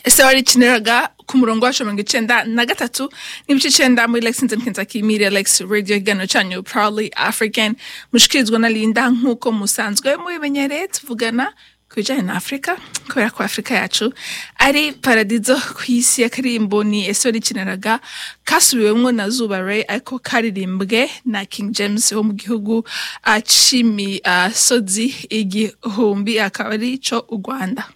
ese wari ikiniraga ku murongo wa mirongo icyenda na gatatu n'ibice icyenda muri lexington kentucky media lex radio ikiganiro cyanyu proudly african mushikirizwa na linda nk'uko musanzwe mubimenyereye tuvugana ku bijyanye na afurika kubera ko afurika yacu ari paradizo ku isi ya karimbo ni esori kinaraga kasubiwemo na zuba ray ariko karirimbwe na king james wo mu gihugu acimi sozi igihumbi akaba ari cyo u rwanda